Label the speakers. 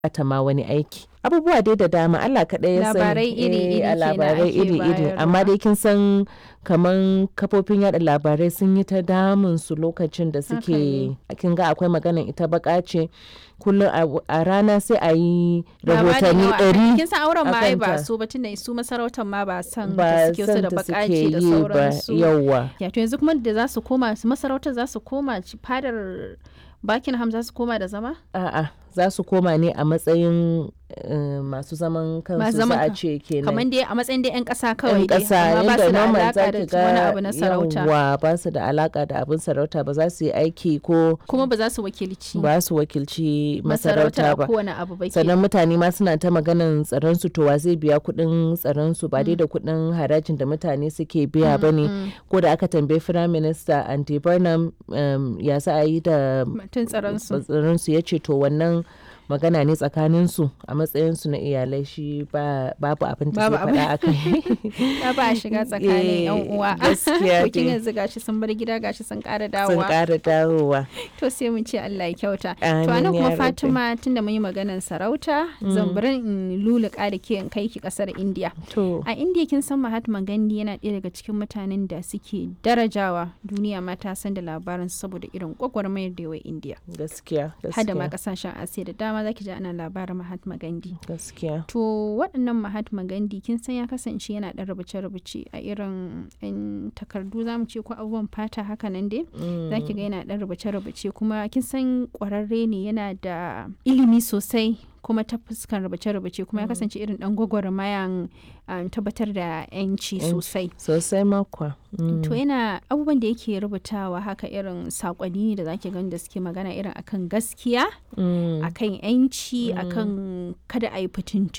Speaker 1: ta ma wani aiki abubuwa dai da dama Allah kaɗai ya san
Speaker 2: Labarai iri-iri
Speaker 1: eh, a
Speaker 2: kenan
Speaker 1: labarai
Speaker 2: ake
Speaker 1: iri-iri
Speaker 2: bayarwa.
Speaker 1: amma dai kin san kaman kafofin yada labarai sun yi ta damun su lokacin da suke
Speaker 2: ne.
Speaker 1: kin ga akwai maganan ita baka ce kullum a- a rana sai a yi
Speaker 2: Labari
Speaker 1: rahotanni
Speaker 2: nawa-
Speaker 1: ɗari
Speaker 2: kin san auren ma ai ba
Speaker 1: akanta.
Speaker 2: su ba tunda su masarautar ma ba san da
Speaker 1: ba
Speaker 2: suke su
Speaker 1: san
Speaker 2: da
Speaker 1: da suke
Speaker 2: bakaci da
Speaker 1: yi ba
Speaker 2: sauransu
Speaker 1: yauwa
Speaker 2: ya to yanzu kuma da za su koma su masarautar za su koma ci- fadar Buckingham za su koma da zama
Speaker 1: a'a za su koma ne a matsayin eh, masu zaman kansu
Speaker 2: zaman
Speaker 1: za a
Speaker 2: kan-
Speaker 1: ce kenan
Speaker 2: kamar dai a matsayin dai yan ƙasa kawai
Speaker 1: yan
Speaker 2: dai
Speaker 1: ƙasa
Speaker 2: amma ba
Speaker 1: yadda
Speaker 2: su da
Speaker 1: normal
Speaker 2: alaka
Speaker 1: za
Speaker 2: da
Speaker 1: ki
Speaker 2: wani
Speaker 1: ga
Speaker 2: abu na sarauta
Speaker 1: yawwa ba su da alaka da abin sarauta ba za su yi aiki ko
Speaker 2: kuma ba za su wakilci
Speaker 1: ba su wakilci
Speaker 2: masarautar
Speaker 1: masarauta
Speaker 2: a
Speaker 1: ba
Speaker 2: kowane abu ba ke
Speaker 1: sannan mutane ma suna ta maganan tsaron su to wa zai biya kuɗin tsaron su ba dai da kuɗin harajin da mutane suke biya ba ne ko da aka tambayi firayim minista andy burnham um, ya za a yi da
Speaker 2: mutum tsaron su
Speaker 1: tsaron su ya ce to wannan magana ne tsakanin su a matsayin su na iyalai shi ba babu abin da
Speaker 2: Babu
Speaker 1: zai faɗa akai
Speaker 2: ya ba a shiga tsakanin yan
Speaker 1: Eh,
Speaker 2: uwa
Speaker 1: gaskiya
Speaker 2: to kin
Speaker 1: dai.
Speaker 2: yanzu gashi sun bar gida gashi sun ƙara
Speaker 1: sun
Speaker 2: dawowa
Speaker 1: ƙara dawowa
Speaker 2: to sai mun ce Allah ya kyauta to
Speaker 1: Amin
Speaker 2: anan
Speaker 1: ya
Speaker 2: kuma
Speaker 1: rabbi.
Speaker 2: Fatima tunda mun yi maganar sarauta zan bari in luluka da ke in kai ki kasar India
Speaker 1: to
Speaker 2: a India kin san Mahatma Gandhi yana ɗaya daga cikin mutanen da suke darajawa duniya ma ta san da labarin saboda irin gwagwarmayar da yawa India
Speaker 1: gaskiya
Speaker 2: hada ma
Speaker 1: gaskiya
Speaker 2: kasashen Asiya da dama zaki ji ana labarin Mahatma Gandhi
Speaker 1: gaskiya
Speaker 2: To waɗannan Mahatma Gandhi kin san ya kasance yana ɗan rubuce-rubuce a irin yan takardu za mu ce ko abubuwan fata haka nan dai. Za ki ga yana ɗan rubuce-rubuce kuma kin san ƙwararre ne yana da ilimi sosai kuma ta fuskan rubuce-rubuce kuma ya kasance irin ɗan gwagwarmayan um, tabbatar da 'yanci
Speaker 1: Yanci.
Speaker 2: sosai.
Speaker 1: sosai makwa Mm.
Speaker 2: To yana abubuwan da yake rubutawa haka irin saƙonni ne da zaki gani da suke magana irin akan gaskiya,
Speaker 1: Mm.
Speaker 2: akan 'yanci, akan kada a yi fitintunu.